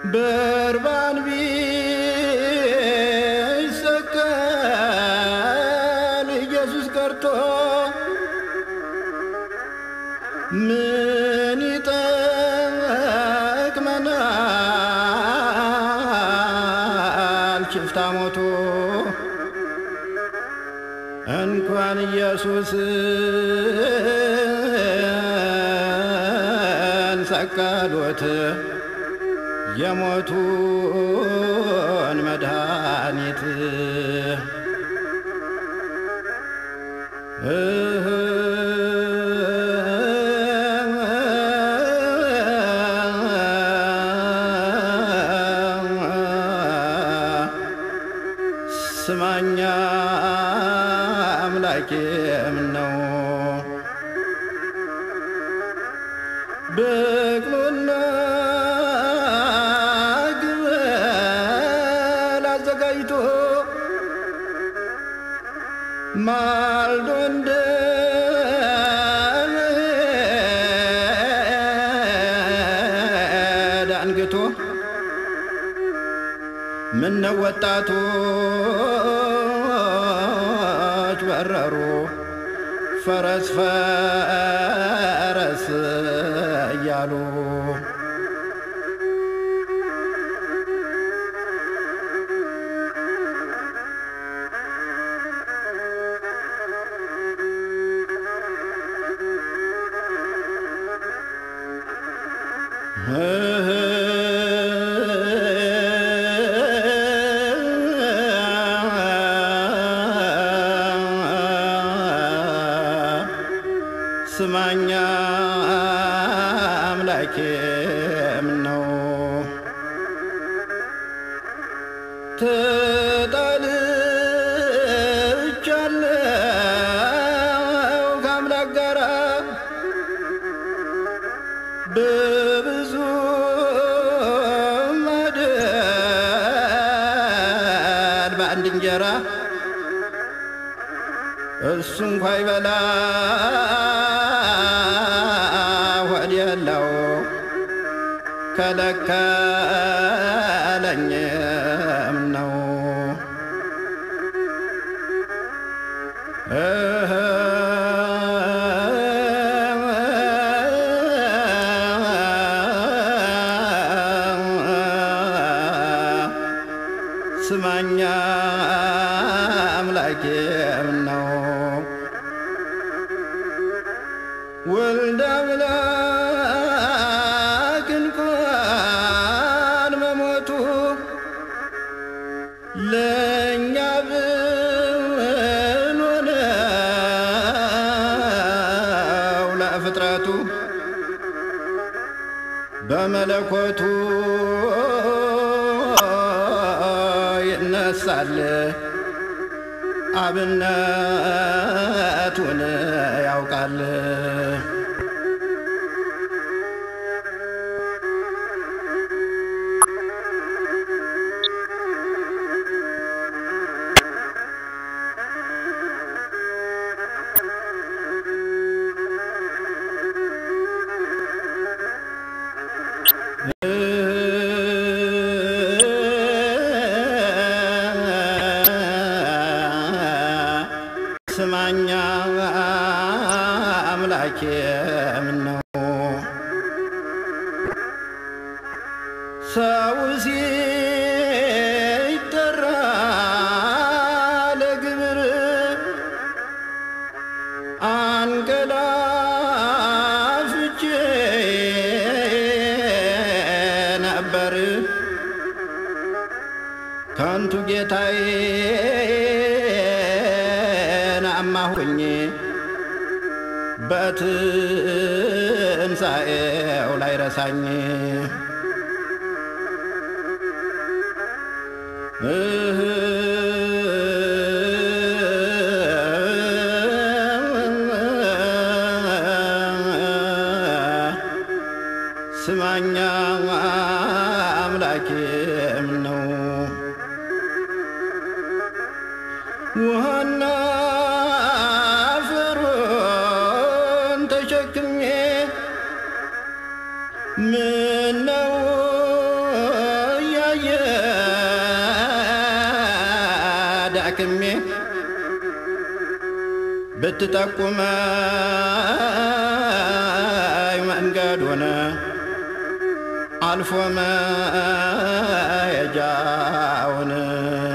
በርባን ቢሰቀል ኢየሱስ ቀርቶ ምን ይጠቅመናል ችፍታ ሞቶ እንኳን ኢየሱስ ሰቀሉት የሞቱን መድኃኒት እህ ስማኛ አምላኬም ነው በቅሎና ግመል አዘጋጅቶ ማልዶ እንደ ዳንግቶ ምነው ወጣቶች በረሩ ፈረስ ፈረስ እያሉ ስማኛ አምላኬም ነው ተጣልቻለሁ ከአምላክ ጋራ በብዙ ማደር በአንድ እንጀራ እሱ እንኳ ይበላ ሆድ የለው ከለከለኝም ነው እህ ስማኛ አምላኬም ነው ወልደ አምላክ እንኳን መሞቱ ለእኛ ብሎ ነው ለፍጥረቱ በመለኮቱ ይነሳል አብነቱን ያውቃል ስማኛ አምላኬም ነው ሰው ሲጠራ ለግብር አንቀላፍቼ ነበር ከንቱ ጌታዬን አማሁኝ በትንሣኤው ላይ ረሳኝ እህ ስማኛ አምላኬም ነው ውሃና አፈሩን ተሸክሜ ምነው ብትጠቁመኝ መንገዱን አልፎ መሄጃውን